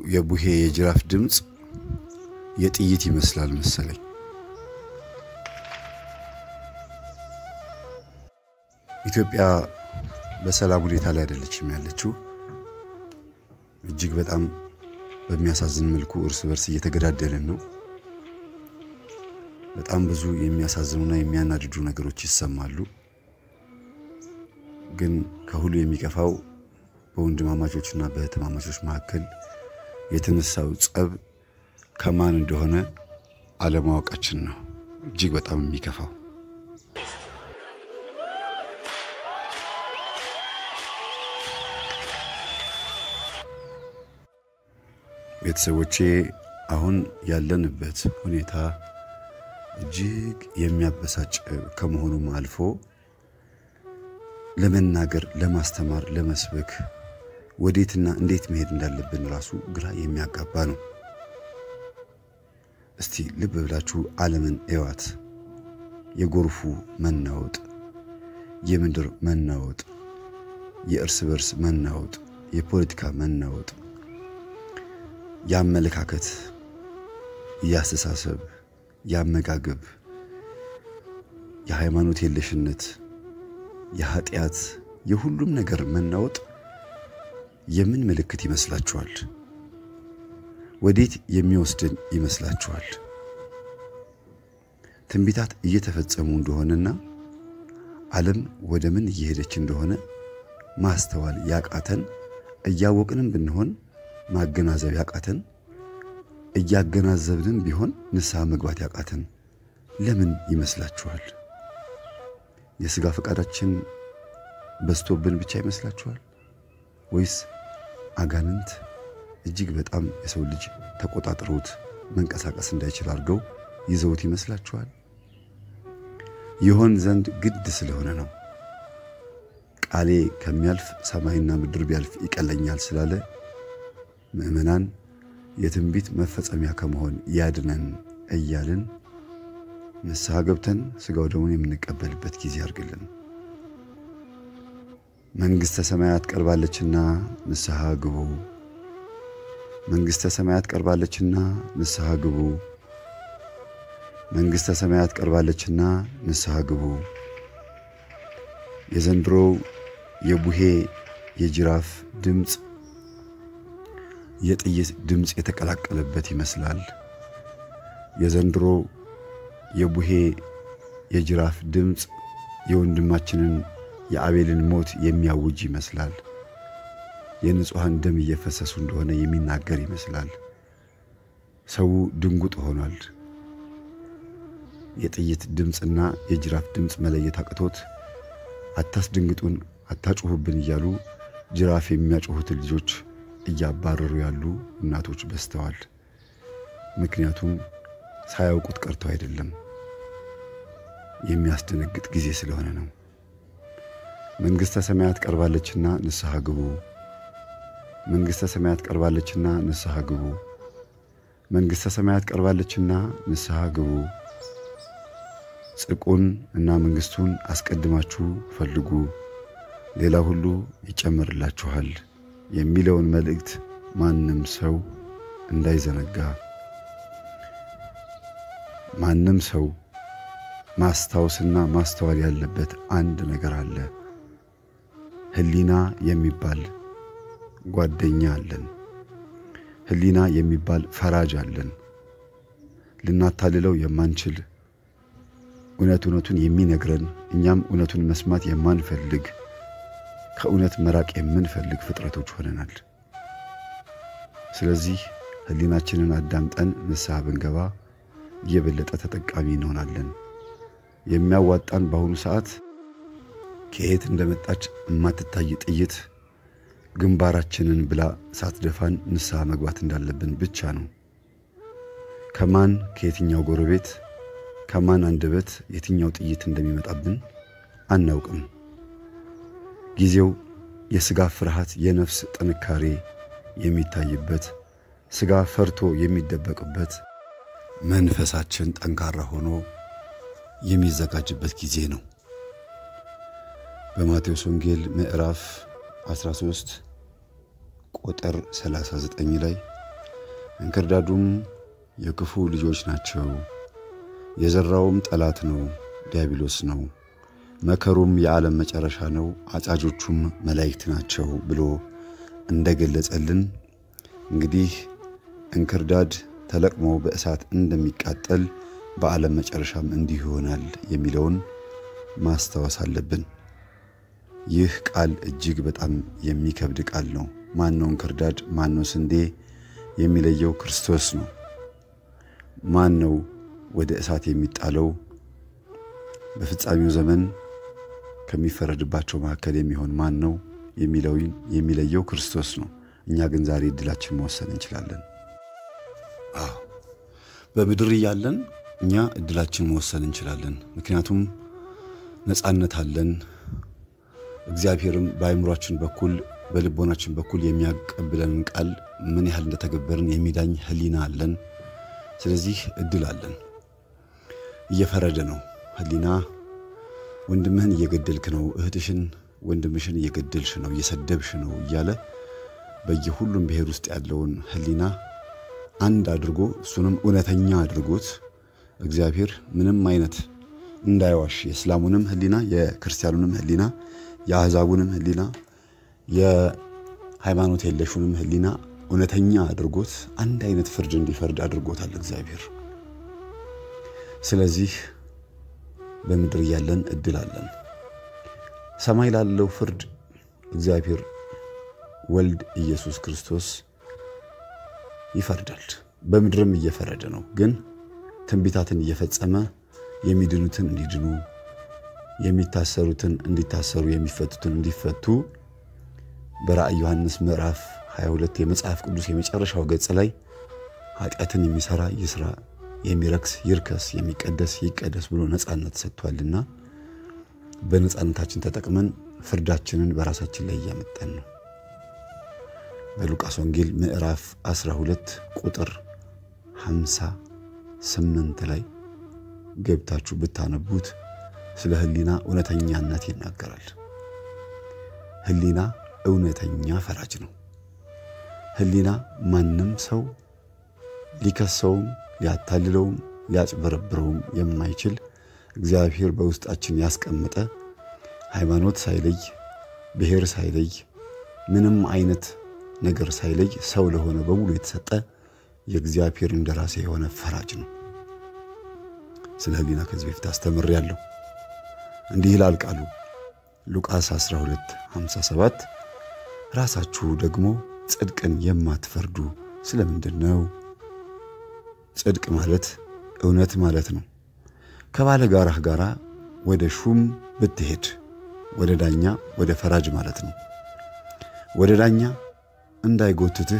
የቡሄ የጅራፍ ድምፅ የጥይት ይመስላል መሰለኝ። ኢትዮጵያ በሰላም ሁኔታ ላይ አይደለችም ያለችው። እጅግ በጣም በሚያሳዝን መልኩ እርስ በርስ እየተገዳደልን ነው። በጣም ብዙ የሚያሳዝኑና የሚያናድዱ ነገሮች ይሰማሉ። ግን ከሁሉ የሚከፋው በወንድማማቾችና በእህትማማቾች መካከል የተነሳው ጸብ ከማን እንደሆነ አለማወቃችን ነው እጅግ በጣም የሚከፋው። ቤተሰቦቼ አሁን ያለንበት ሁኔታ እጅግ የሚያበሳጭ ከመሆኑም አልፎ ለመናገር፣ ለማስተማር፣ ለመስበክ ወዴትና እንዴት መሄድ እንዳለብን ራሱ ግራ የሚያጋባ ነው። እስቲ ልብ ብላችሁ ዓለምን እዋት። የጎርፉ መናወጥ፣ የምድር መናወጥ፣ የእርስ በርስ መናወጥ፣ የፖለቲካ መናወጥ፣ የአመለካከት፣ የአስተሳሰብ፣ የአመጋገብ፣ የሃይማኖት የለሽነት፣ የኃጢአት፣ የሁሉም ነገር መናወጥ የምን ምልክት ይመስላችኋል? ወዴት የሚወስድን ይመስላችኋል? ትንቢታት እየተፈጸሙ እንደሆነና ዓለም ወደ ምን እየሄደች እንደሆነ ማስተዋል ያቃተን፣ እያወቅንም ብንሆን ማገናዘብ ያቃተን፣ እያገናዘብንም ቢሆን ንስሐ መግባት ያቃተን ለምን ይመስላችኋል? የሥጋ ፈቃዳችን በዝቶብን ብቻ ይመስላችኋል? ወይስ አጋንንት እጅግ በጣም የሰው ልጅ ተቆጣጥረውት መንቀሳቀስ እንዳይችል አድርገው ይዘውት ይመስላችኋል? ይሆን ዘንድ ግድ ስለሆነ ነው። ቃሌ ከሚያልፍ ሰማይና ምድር ቢያልፍ ይቀለኛል ስላለ ምዕመናን የትንቢት መፈጸሚያ ከመሆን ያድነን እያልን ንስሐ ገብተን ሥጋው ደሙን የምንቀበልበት ጊዜ አድርግልን። መንግሥተ ሰማያት ቀርባለችና ንስሐ ግቡ። መንግሥተ ሰማያት ቀርባለችና ንስሐ ግቡ። መንግሥተ ሰማያት ቀርባለችና ንስሐ ግቡ። የዘንድሮው የቡሄ የጅራፍ ድምፅ የጥይት ድምፅ የተቀላቀለበት ይመስላል። የዘንድሮ የቡሄ የጅራፍ ድምፅ የወንድማችንን የአቤልን ሞት የሚያውጅ ይመስላል። የንጹሐን ደም እየፈሰሱ እንደሆነ የሚናገር ይመስላል። ሰው ድንጉጥ ሆኗል። የጥይት ድምፅና የጅራፍ ድምፅ መለየት አቅቶት አታስደንግጡን፣ አታጩሁብን እያሉ ጅራፍ የሚያጮሁትን ልጆች እያባረሩ ያሉ እናቶች በዝተዋል። ምክንያቱም ሳያውቁት ቀርተው አይደለም፣ የሚያስደነግጥ ጊዜ ስለሆነ ነው። መንግሥተ ሰማያት ቀርባለችና ንስሐ ግቡ። መንግሥተ ሰማያት ቀርባለችና ንስሐ ግቡ። መንግሥተ ሰማያት ቀርባለችና ንስሐ ግቡ። ጽድቁን እና መንግሥቱን አስቀድማችሁ ፈልጉ፣ ሌላ ሁሉ ይጨመርላችኋል የሚለውን መልእክት ማንም ሰው እንዳይዘነጋ። ማንም ሰው ማስታወስና ማስተዋል ያለበት አንድ ነገር አለ። ሕሊና የሚባል ጓደኛ አለን። ሕሊና የሚባል ፈራጅ አለን። ልናታልለው የማንችል እውነት እውነቱን የሚነግረን እኛም እውነቱን መስማት የማንፈልግ ከእውነት መራቅ የምንፈልግ ፍጥረቶች ሆነናል። ስለዚህ ሕሊናችንን አዳምጠን ንስሐ ብንገባ እየበለጠ ተጠቃሚ እንሆናለን። የሚያዋጣን በአሁኑ ሰዓት ከየት እንደመጣች የማትታይ ጥይት ግንባራችንን ብላ ሳትደፋን ንስሐ መግባት እንዳለብን ብቻ ነው። ከማን ከየትኛው ጎረቤት ከማን አንደበት የትኛው ጥይት እንደሚመጣብን አናውቅም። ጊዜው የሥጋ ፍርሃት፣ የነፍስ ጥንካሬ የሚታይበት፣ ሥጋ ፈርቶ የሚደበቅበት፣ መንፈሳችን ጠንካራ ሆኖ የሚዘጋጅበት ጊዜ ነው። በማቴዎስ ወንጌል ምዕራፍ 13 ቁጥር 39 ላይ እንክርዳዱም የክፉ ልጆች ናቸው። የዘራውም ጠላት ነው፣ ዲያብሎስ ነው። መከሩም የዓለም መጨረሻ ነው፣ አጫጆቹም መላእክት ናቸው ብሎ እንደገለጸልን እንግዲህ እንክርዳድ ተለቅሞ በእሳት እንደሚቃጠል በዓለም መጨረሻም እንዲሁ ይሆናል የሚለውን ማስታወስ አለብን። ይህ ቃል እጅግ በጣም የሚከብድ ቃል ነው። ማን ነው እንክርዳድ? ማን ነው ስንዴ? የሚለየው ክርስቶስ ነው። ማን ነው ወደ እሳት የሚጣለው? በፍጻሜው ዘመን ከሚፈረድባቸው መካከል የሚሆን ማን ነው የሚለየው ክርስቶስ ነው። እኛ ግን ዛሬ እድላችን መወሰን እንችላለን። አዎ በምድር እያለን እኛ እድላችን መወሰን እንችላለን። ምክንያቱም ነፃነት አለን። እግዚአብሔርም በአእምሯችን በኩል በልቦናችን በኩል የሚያቀብለንን ቃል ምን ያህል እንደተገበርን የሚዳኝ ሕሊና አለን። ስለዚህ እድል አለን። እየፈረደ ነው ሕሊና ወንድምህን እየገደልክ ነው፣ እህትሽን ወንድምሽን እየገደልሽ ነው፣ እየሰደብሽ ነው እያለ በየሁሉም ብሔር ውስጥ ያለውን ሕሊና አንድ አድርጎ እሱንም እውነተኛ አድርጎት እግዚአብሔር ምንም አይነት እንዳይዋሽ የእስላሙንም ሕሊና የክርስቲያኑንም ሕሊና የአሕዛቡንም ሕሊና የሃይማኖት የለሹንም ሕሊና እውነተኛ አድርጎት አንድ አይነት ፍርድ እንዲፈርድ አድርጎታል እግዚአብሔር። ስለዚህ በምድር እያለን እድል አለን። ሰማይ ላለው ፍርድ እግዚአብሔር ወልድ ኢየሱስ ክርስቶስ ይፈርዳል። በምድርም እየፈረደ ነው። ግን ትንቢታትን እየፈጸመ የሚድኑትን እንዲድኑ፣ የሚታሰሩትን እንዲታሰሩ፣ የሚፈቱትን እንዲፈቱ በራእይ ዮሐንስ ምዕራፍ 22 የመጽሐፍ ቅዱስ የመጨረሻው ገጽ ላይ ኃጢአትን የሚሰራ ይስራ፣ የሚረክስ ይርከስ፣ የሚቀደስ ይቀደስ ብሎ ነፃነት ሰጥቷልና በነፃነታችን ተጠቅመን ፍርዳችንን በራሳችን ላይ እያመጣን ነው። በሉቃስ ወንጌል ምዕራፍ 12 ቁጥር 58 ላይ ገብታችሁ ብታነቡት ስለ ሕሊና እውነተኛነት ይናገራል። ሕሊና እውነተኛ ፈራጅ ነው። ሕሊና ማንም ሰው ሊከሰውም ሊያታልለውም ሊያጭበረብረውም የማይችል እግዚአብሔር በውስጣችን ያስቀመጠ ሃይማኖት ሳይለይ ብሔር ሳይለይ ምንም አይነት ነገር ሳይለይ ሰው ለሆነ በሙሉ የተሰጠ የእግዚአብሔር እንደራሴ የሆነ ፈራጅ ነው። ስለ ሕሊና ከዚህ በፊት አስተምሬያለሁ። እንዲህ ይላል ቃሉ ሉቃስ 12 57 ራሳችሁ ደግሞ ጽድቅን የማትፈርዱ ስለምንድን ነው? ጽድቅ ማለት እውነት ማለት ነው። ከባለ ጋራህ ጋራ ወደ ሹም ብትሄድ ወደ ዳኛ ወደ ፈራጅ ማለት ነው። ወደ ዳኛ እንዳይጎትትህ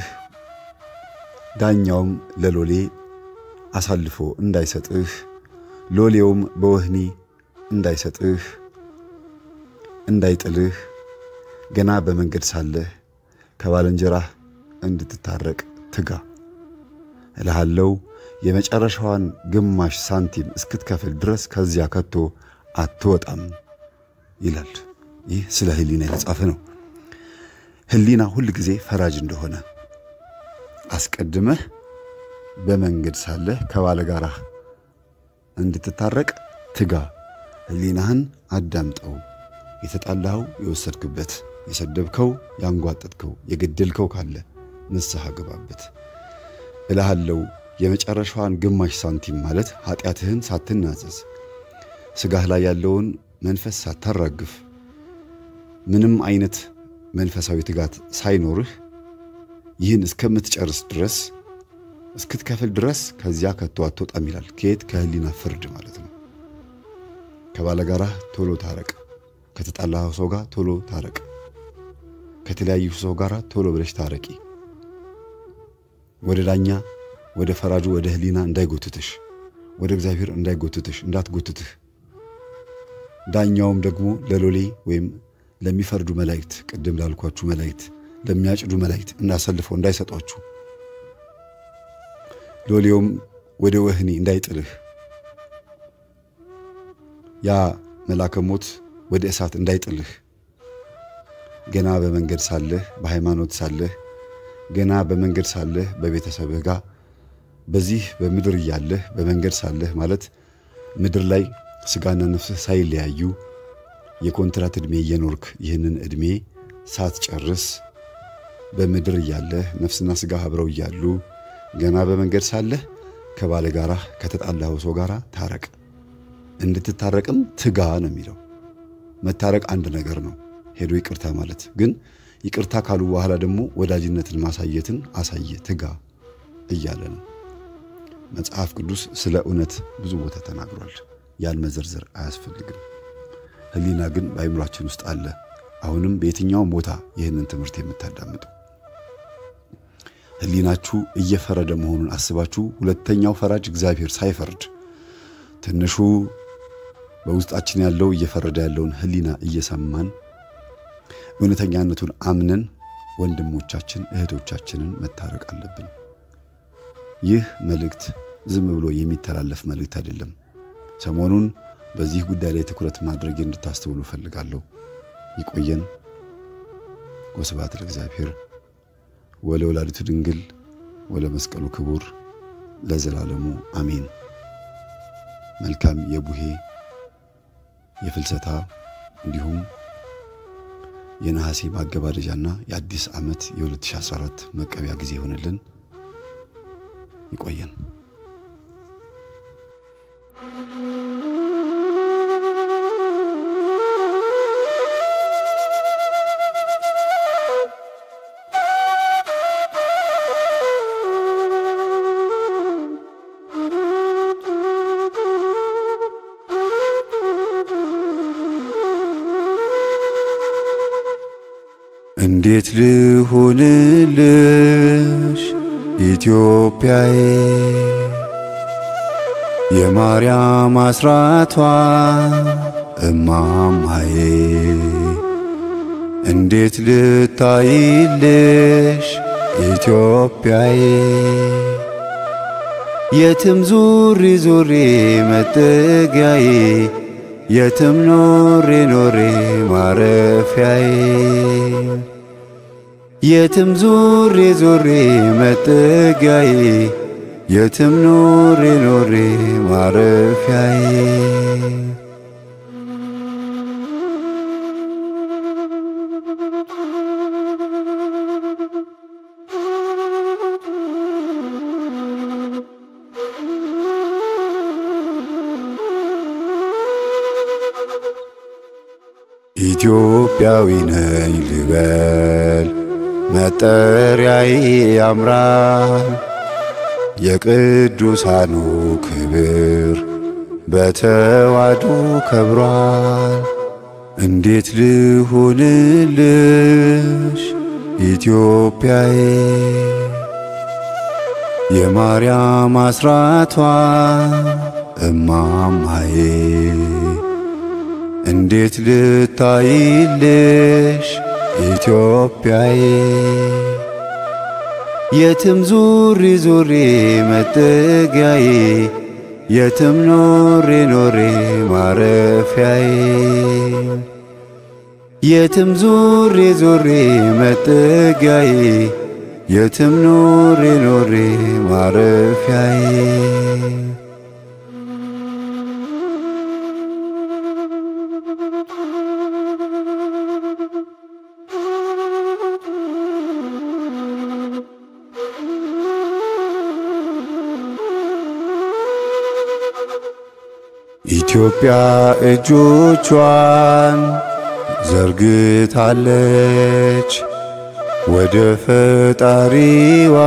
ዳኛውም ለሎሌ አሳልፎ እንዳይሰጥህ ሎሌውም በወህኒ እንዳይሰጥህ እንዳይጥልህ ገና በመንገድ ሳለህ ከባልንጀራህ እንድትታረቅ ትጋ እልሃለው የመጨረሻዋን ግማሽ ሳንቲም እስክትከፍል ድረስ ከዚያ ከቶ አትወጣም ይላል። ይህ ስለ ሕሊና የተጻፈ ነው። ሕሊና ሁል ጊዜ ፈራጅ እንደሆነ አስቀድመህ በመንገድ ሳለህ ከባለጋራህ እንድትታረቅ ትጋ። ሕሊናህን አዳምጠው። የተጣላኸው የወሰድክበት፣ የሰደብከው፣ ያንጓጠጥከው፣ የገደልከው ካለ ንስሐ ገባበት እልሃለው የመጨረሻዋን ግማሽ ሳንቲም ማለት ኃጢአትህን ሳትናዘዝ ሥጋህ ላይ ያለውን መንፈስ ሳታራግፍ ምንም አይነት መንፈሳዊ ትጋት ሳይኖርህ ይህን እስከምትጨርስ ድረስ እስክትከፍል ድረስ ከዚያ ከቶ አትወጣም ይላል። ከየት? ከሕሊና ፍርድ ማለት ነው። ከባለጋራህ ቶሎ ታረቅ። ከተጣላኸው ሰው ጋር ቶሎ ታረቅ። ከተለያዩ ሰው ጋር ቶሎ ብለሽ ታረቂ። ወደ ዳኛ ወደ ፈራጁ ወደ ሕሊና እንዳይጎትትሽ፣ ወደ እግዚአብሔር እንዳይጎትትሽ እንዳትጎትትህ። ዳኛውም ደግሞ ለሎሌ ወይም ለሚፈርዱ መላእክት፣ ቅድም ላልኳችሁ መላእክት፣ ለሚያጭዱ መላእክት እንዳሰልፈው እንዳይሰጧችሁ፣ ሎሌውም ወደ ወህኒ እንዳይጥልህ፣ ያ መላከ ሞት ወደ እሳት እንዳይጥልህ፣ ገና በመንገድ ሳለህ በሃይማኖት ሳለህ ገና በመንገድ ሳለህ በቤተሰብህ ጋር በዚህ በምድር እያለህ በመንገድ ሳለህ ማለት ምድር ላይ ስጋና ነፍስህ ሳይለያዩ የኮንትራት ዕድሜ እየኖርክ ይህንን ዕድሜ ሳትጨርስ በምድር እያለህ ነፍስና ስጋ አብረው እያሉ ገና በመንገድ ሳለህ ከባለ ጋራ ከተጣላኸው ሰው ጋር ታረቅ። እንድትታረቅም ትጋ ነው የሚለው። መታረቅ አንድ ነገር ነው፣ ሄዶ ይቅርታ ማለት ግን ይቅርታ ካሉ በኋላ ደግሞ ወዳጅነትን ማሳየትን አሳየ፣ ትጋ እያለ ነው። መጽሐፍ ቅዱስ ስለ እውነት ብዙ ቦታ ተናግሯል። ያን መዘርዘር አያስፈልግም። ሕሊና ግን በአይምሯችን ውስጥ አለ። አሁንም በየትኛውም ቦታ ይህንን ትምህርት የምታዳምጡ ሕሊናችሁ እየፈረደ መሆኑን አስባችሁ ሁለተኛው ፈራጅ እግዚአብሔር ሳይፈርድ ትንሹ በውስጣችን ያለው እየፈረደ ያለውን ሕሊና እየሰማን እውነተኛነቱን አምነን ወንድሞቻችን እህቶቻችንን መታረቅ አለብን። ይህ መልእክት ዝም ብሎ የሚተላለፍ መልእክት አይደለም። ሰሞኑን በዚህ ጉዳይ ላይ ትኩረት ማድረግ እንድታስተውሉ እፈልጋለሁ። ይቆየን። ወስብሐት ለእግዚአብሔር ወለወላዲቱ ድንግል ወለመስቀሉ ክቡር ለዘላለሙ አሜን። መልካም የቡሄ የፍልሰታ እንዲሁም የነሐሴ ማገባደጃና የአዲስ ዓመት የ2014 መቀቢያ ጊዜ ይሆንልን። ይቆየን። እንዴት ልሁንልሽ ኢትዮጵያዬ የማርያም አስራቷ እማማዬ እንዴት ልታይልሽ ኢትዮጵያዬ የትም ዙሪ ዙሪ መጠጊያዬ የትም ኖሬ ኖሬ ማረፊያዬ የትም ዙሬ ዙሬ መጠጊያዬ የትም ኖሬ ኖሬ ማረፊያዬ ኢትዮጵያዊ ነኝ ልበል መጠሪያዬ ያምራል የቅዱሳኑ ክብር በተዋዱ ከብሯል። እንዴት ልሁንልሽ ኢትዮጵያዬ የማርያም አስራቷ እማማዬ እንዴት ልታይልሽ ኢትዮጵያዬ የትም ዙሪ ዙሪ መጠጊያዬ የትም ኖሬ ኖሬ ማረፊያዬ የትም ዙሪ ዙሪ መጠጊያዬ የትም ኖሬ ኖሬ ማረፊያዬ ኢትዮጵያ እጆቿን ዘርግታለች ወደ ፈጣሪዋ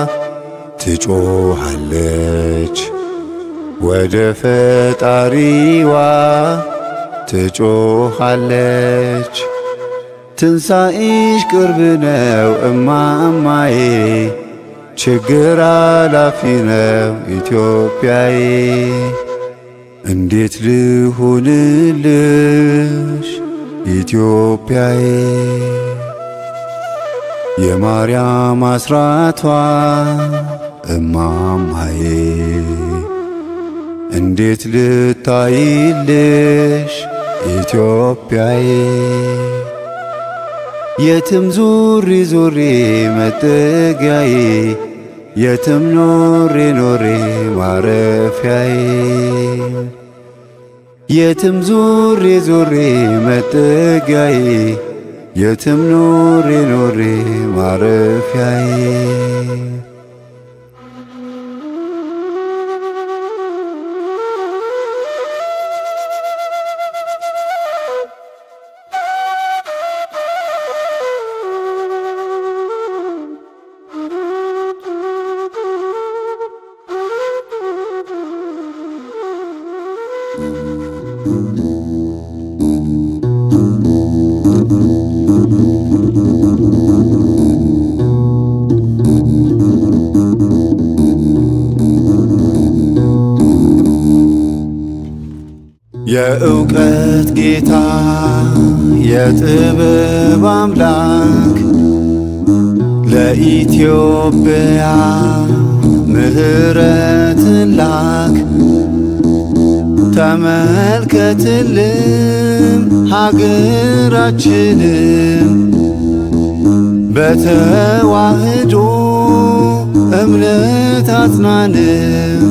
ትጮሃለች ወደ ፈጣሪዋ ትጮሃለች። ትንሣኤሽ ቅርብ ነው እማማዬ፣ ችግር አላፊ ነው ኢትዮጵያዬ። እንዴት ልሁንልሽ ኢትዮጵያዬ የማርያም አስራቷ እማማዬ እንዴት ልታይልሽ ኢትዮጵያዬ የትም ዙሪ ዙሪ መጠጊያዬ የትም ኖሬ ኖሬ ማረፊያዬ የትም ዙሪ ዙሪ መጠጊያዬ የትም ኖሬ ኖሬ ማረፊያዬ የእውቀት ጌታ የጥበብ አምላክ ለኢትዮጵያ ምሕረትን ላክ ተመልከትልን ሀገራችንን በተዋህዶ እምነት አጽናንም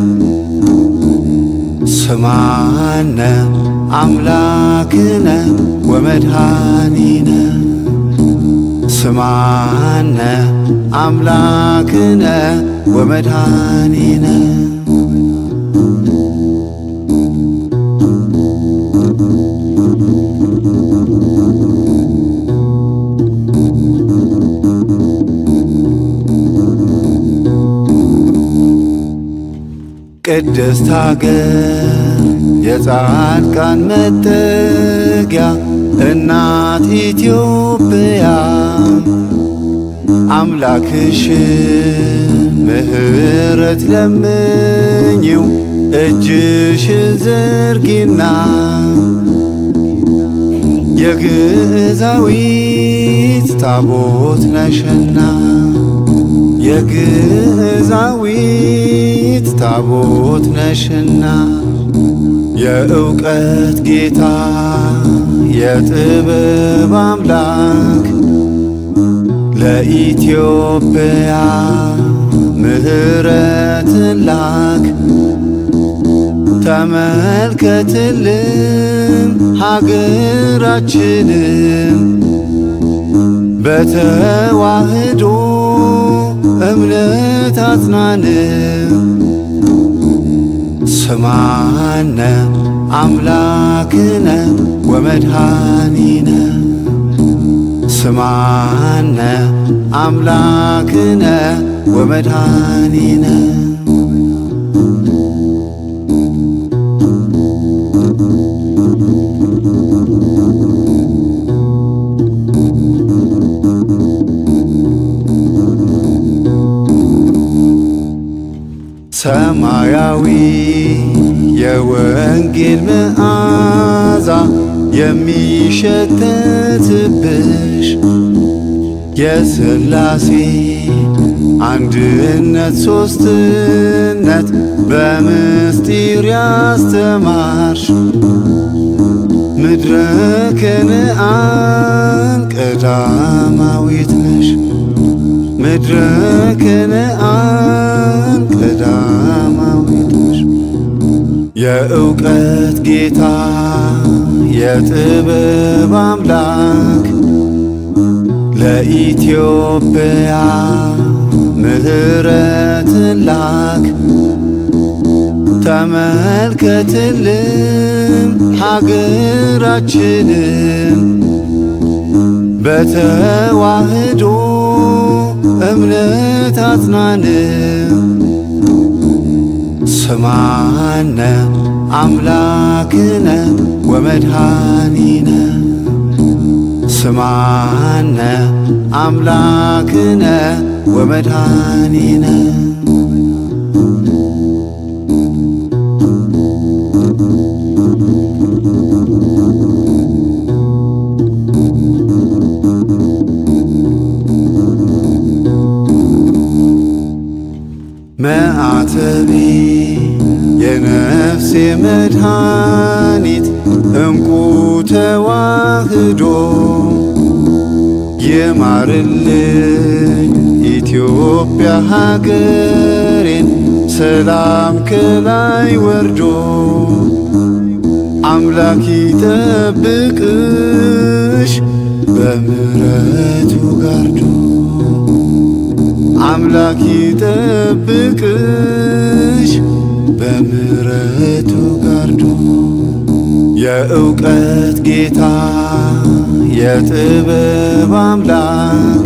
ስማነ አምላክነ ወመድኃኒነ ስማነ አምላክነ ወመድኃኒነ ቅድስት ሀገር የጻድቃን መጠጊያ እናት ኢትዮጵያ አምላክሽን ምሕረት ለምኝው እጅሽን ዘርጊና የግዕዛዊት ታቦት ነሽና የግዕዛዊት ታቦት ነሽና የእውቀት ጌታ የጥበብ አምላክ ለኢትዮጵያ ምሕረትን ላክ ተመልከትልን ሀገራችንን በተዋህዶ እምነት አጽናንም ስማነ አምላክነ ወመድኃኒነ ስማነ አምላክነ ወመድኃኒነ ሰማያዊ የወንጌል መዓዛ የሚሸተትብሽ የሥላሴ አንድነት ሦስትነት በምስጢር ያስተማርሽ ምድረ ከነአን ቀዳማዊት ነሽ ምድረ ከነአን ቀዳማዊት ነሽ የእውቀት ጌታ የጥበብ አምላክ ለኢትዮጵያ ምሕረትን ላክ ተመልከትልን ሀገራችንን በተዋህዶ እምነት አጽናንም ስማነ አምላክነ ወመድኃኒነ ስማነ አምላክነ ወመድኃኒነ መዓተቤ የነፍሴ መድኃኒት እንቁ ተዋህዶ ይማርልኝ ኢትዮጵያ ሀገሬን ሰላም ከላይ ወርዶ አምላክ ይጠብቅሽ በምሕረቱ ጋርዶ አምላክ ይጠብቅሽ በምሕረቱ ጋርዶ የእውቀት ጌታ የጥበብ አምላክ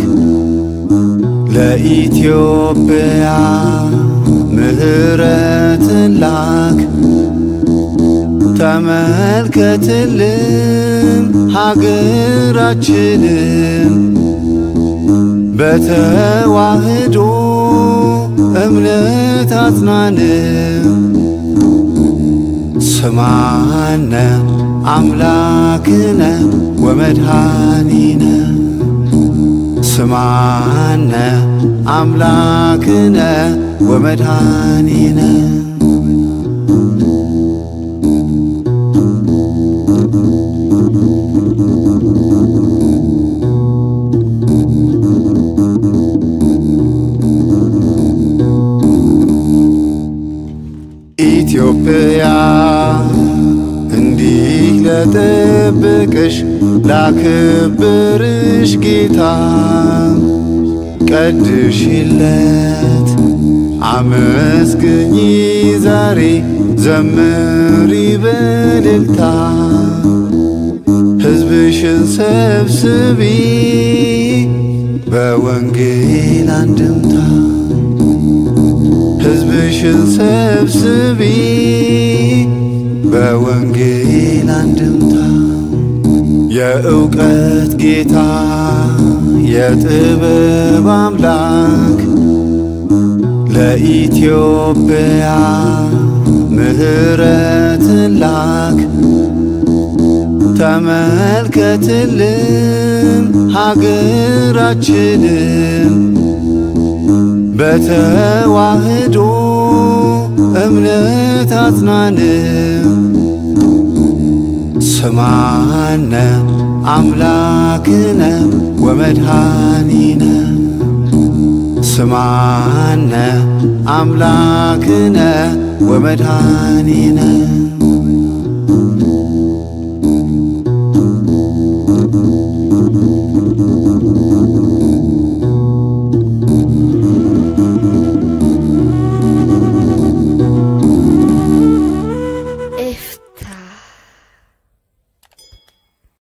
ለኢትዮጵያ ምሕረትን ላክ ተመልከትልን ሀገራችንን በተዋህዶ እምነት አጽናንም ስማነ አምላክነ ወመድኃኒነ ስማነ አምላክነ ወመድኃኒነ ኢትዮጵያ እንዲህ ለጠብቅሽ ላክብርሽ ጌታ ቀድሽለት አመስግኚ ዛሬ ዘምሪ በልልታ ሕዝብሽን ሰብስቢ በወንጌል አንድምታ ሕዝብሽን ሰብስቢ በወንጌል አንድምታ የእውቀት ጌታ የጥበብ አምላክ ለኢትዮጵያ ምሕረትን ላክ ተመልከትልን ሀገራችንን በተዋህዶ እምነት አጽናንም ስማነ አምላክነ ወመድኃኒነ ስማነ አምላክነ ወመድኃኒነ